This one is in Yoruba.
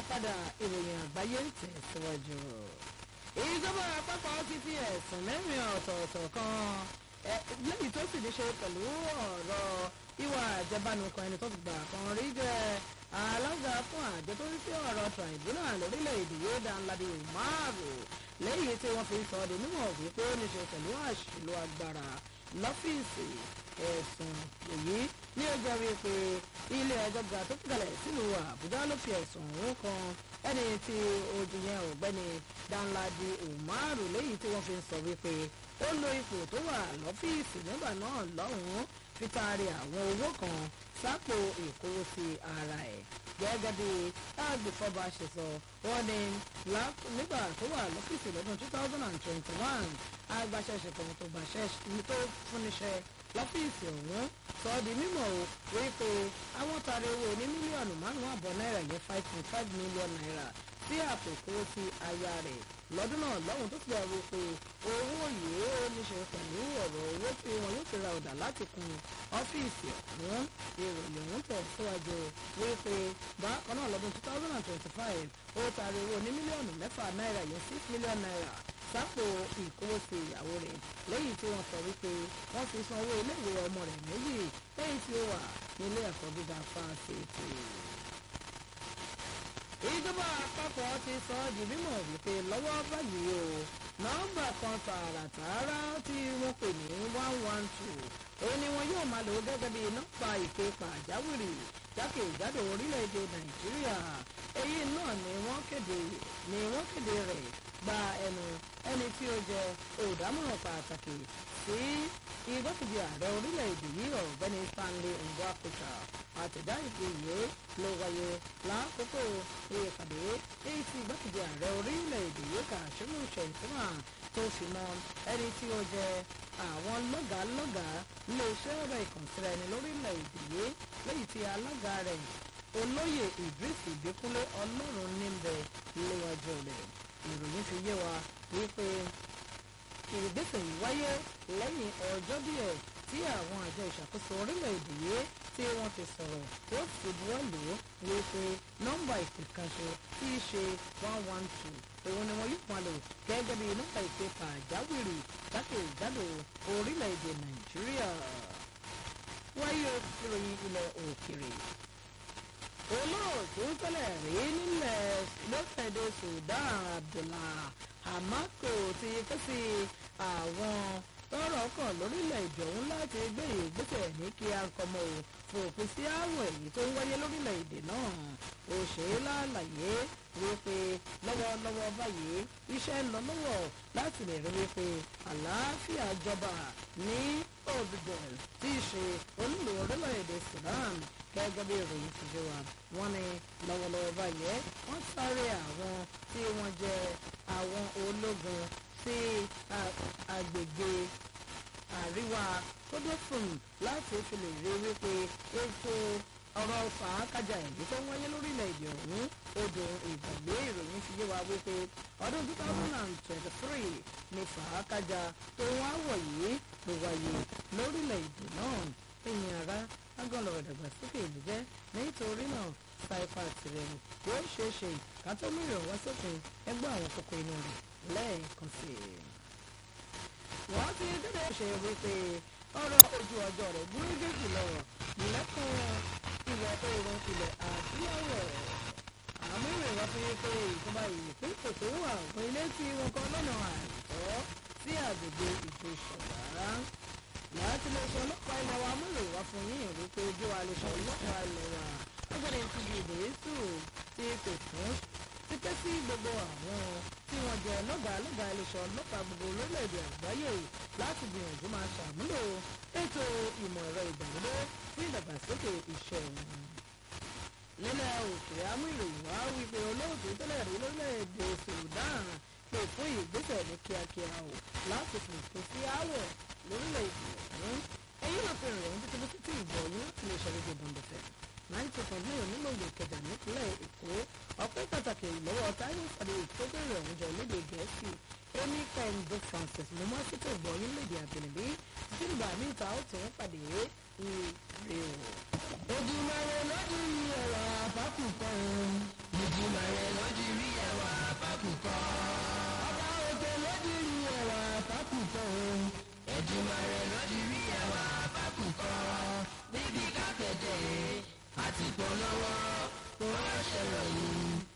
padà ìròyìn àgbáyé ń tẹ̀síwájú. ìjọba àpapọ̀ ti fi ẹ̀sùn mẹ́rin ọ̀tọ̀ọ̀tọ̀ kan lẹ́yìn tó sì ní ṣe pẹ̀lú ọ̀rọ̀ ìwà àjẹbánu kan ẹni tó ti gbà kan rí jẹ́ alága fún àjọ tó ń sí ọ̀rọ̀ tribunal lórílẹ̀‐èdè yóò dá ńláde umaru lẹ́yìn tí wọ́n fi sọ ọ́ di mímọ̀ wípé ó ní ṣe pẹ̀lú àṣìlò agbára lọ́fíìsì ẹ̀sùn èyí ní ọjọ́ rí pé ilé ẹjọ́ ga tó kalẹ̀ sílùú àbújá ló fi ẹ̀sùn ọ̀hún kan ẹni tí ojú yẹn ọ̀gbẹ́ni danladi umaru lẹ́yìn tí wọ́n fi sọ wípé ó lo ipò tó wà lọ́fíìsì nígbà náà lọ́hùn-ún fi taari àwọn owó kan sápò ìkówósí ara ẹ̀ gẹ́gẹ́ bí agbèfọ́ba ṣe sọ wọ́n ní nígbà tó wà lọ́fíìsì lọ́dún two thousand and twenty one agbaṣẹ́ṣe kan tó gbàṣẹ́ tó fúnniṣẹ́ lọ́fíìsì ọ̀hún sọ ọ́ di mímọ̀ o wípé àwọn tààrí owó ní mílíọ̀nù márùn-ún àbọ̀ náírà yẹn five point five million naira sí àpò ìkówósí aya rẹ̀ lọ́dún náà lọ́hùn tó ti dẹ̀ wí pé owó yìí ó ní ṣe pẹ̀lú ọ̀rọ̀ owó tí wọn yóò fi ra ọ̀dà láti kun ọ́fíìsì ọ̀hún ìròyìn ọ̀hún tẹ̀síwájú wípé bákan náà lọ́dún two thousand and twenty-five ó taari owó ní mílíọ̀nù mẹ́fà náírà yẹn six million naira sápò ìkówósí ìyàwó rẹ̀ lẹ́yìn tí wọ́n sọ wípé wọ́n fi san owó iléèwé ọmọ rẹ̀ méjì lẹ́yìn tí ó wà nílé ẹ̀kọ́ gíga fásitì ìjọba àpapọ̀ ti sọ ọ́ di mímọ̀ wípé lọ́wọ́ báyìí o nọ́mbà kan tààràtààrà tí wọ́n pè ní one one two òun ni wọn yóò máa lò gẹ́gẹ́ bí nọ́mbà ìpè pàjáwìrì jákèjádò orílẹ̀-èdè nàìjíríà èyí náà ni wọ́n kéde ni wọ́n kéde rẹ̀ gba ẹnu ẹni tí ó jẹ olùdámọ̀ràn pàtàkì sí igbákejì ààrẹ orílẹ̀-èdè yìí ọ̀gbẹ́ni stanley ngwakucha àtẹ̀dá ìpè yìí ló wáyé lákòókò ìpàdé èyí tí igbákejì ààrẹ orílẹ̀-èdè yìí kàṣímù ṣèǹtìmá tó fi mọ ẹni tí ó jẹ àwọn lọ́gàálọ́gàá iléeṣẹ́ ọ̀rọ̀ ìkànsíra ẹni lórílẹ̀-èdè yìí lẹ́yìn tí alága rẹ̀ olóyè idris ìbíkúnlé ọlọ́run níbẹ̀ léwájú rẹ̀ ìròyìn fi yé wa wípé ìgbésẹ̀ yìí wáyé lẹ́yìn ọjọ́ díẹ̀ tí àwọn àjọ ìṣàkóso orílẹ̀-èdè yìí tí wọ́n ti sọ̀rọ̀ tó sì buwọ́ lò ó wípé nọ́mbà ìpè kan ṣe tí í ṣe one one two òun ni wọn yóò máa lò gẹ́gẹ́ bí nọ́mbà ìpè pàjáwìrì jákèjádò orílẹ̀-èdè nàìjíríà wáyé ìròyìn ilẹ̀ òkèrè olóòtú tẹ́lẹ̀ rí nílẹ̀ lókèdè sudan abdullah hamako ti ké sí àwọn tọ́rọ̀ kàn lórílẹ̀‐èdè ọ̀hún láti gbé ìgbésẹ̀ ní kí a kọmọ ò fòpin sí àrùn èyí tó ń wáyé lórílẹ̀‐èdè náà ó ṣe é lálàyé wípé lọ́wọ́lọ́wọ́ báyìí iṣẹ́ ń lọ lọ́wọ́ láti lè rí wípé àlàáfíà jọba ní obidel tí í ṣe olùlò orílẹ̀‐èdè sudan gẹ́gẹ́ bí ìròyìn ti ṣe wà wọ́n ní lọ́wọ́lọ́wọ́ báyìí wọ́n sáré àwọn tí wọ́n jẹ́ àwọn ológun sí agbègbè àríwá kódófùn láti fi lè rí wípé ètò ọ̀rọ̀ fàákàjà èyí tó ń wáyé lórílẹ̀‐èdè ọ̀hún odò ìgbàgbé ìròyìn fi yé wa wípé ọdún two thousand and twenty-three ni fàákàjà tó ń wá wọ̀ yìí ló wáyé lórílẹ̀‐èdè náà ẹ̀yìn ara agọ́lọ̀ ìdàgbàsókè ìlú jẹ́ nítorí náà saifa tirẹ̀ yóò ṣeé ṣe kátó mìíràn wá sópin ẹgbẹ́ àwọn kókó inú rẹ̀ lẹ́ẹ̀kan sí i. wọ́n ti dédé ṣe wípé ọ̀rọ̀ ojú ọjọ́ rẹ̀ gúrégé jùlọ lẹ́kùn ilẹ̀ oòrùn ilẹ̀ adúláwọ̀. àmì ìrìnwá fi pé ìjọba ìpínlẹ̀ tó wà fún ilé tí wọn kọ́ lọ́nà àìtọ́ sí àgbègbè ìjọ ìṣọ̀lá láti lè ṣe ọlọ́pàá ilẹ̀ wa múlò wá fún yín wípé ojú wa lè ṣe ọlọ́pàá ilẹ̀ wa ọgbẹ́ni ti di ìdèésù ti pè fún títí sí gbogbo àwọn tí wọ́n jẹ́ lọ́gàá lọ́gàá iléeṣẹ́ ọlọ́pàá gbogbo orílẹ̀-èdè àgbáyé láti gbìyànjú máa ṣàmúlò ètò ìmọ̀ ẹ̀rọ ìgbàlódé fún ìdàgbàsókè iṣẹ́ wọn. nílẹ̀ òkèèrè amú ìròyìn wá wípé olóòtú tẹ́lẹ̀ rí lórílẹ̀-èdè sudan pè fún ìgbésẹ̀ ní kíákíá o láti fòpin sí àwọ̀ lórílẹ̀-èdè ọ̀hún èyí náà fi rìn títí bó títí ìbọ̀ yín láti lè ṣàlejò bọ̀ǹdọ̀fẹ́ nine two point nine onímọ̀gbò ìkẹjà nípínlẹ̀ èkó ọpẹ́ pàtàkì lọ́wọ́ táyọ̀ pàdé ìtọ́bẹ̀rẹ̀ ọ̀húnjọ lédè gẹ̀ẹ́sì amy kendo francis mo máa ṣètò ìbọ̀ yín lédè àbẹ̀lẹ̀bí títí nígbà míì ta ó tún pàdé ire o. ojúmọ́ rẹ lọ́dún yìí ẹ̀rọ àbákù kan ìjìnlẹ̀ rẹ Èdùmàrè ló ti rí ẹwà bákùkọ níbi kákéde àti polówó kó ṣèròyìn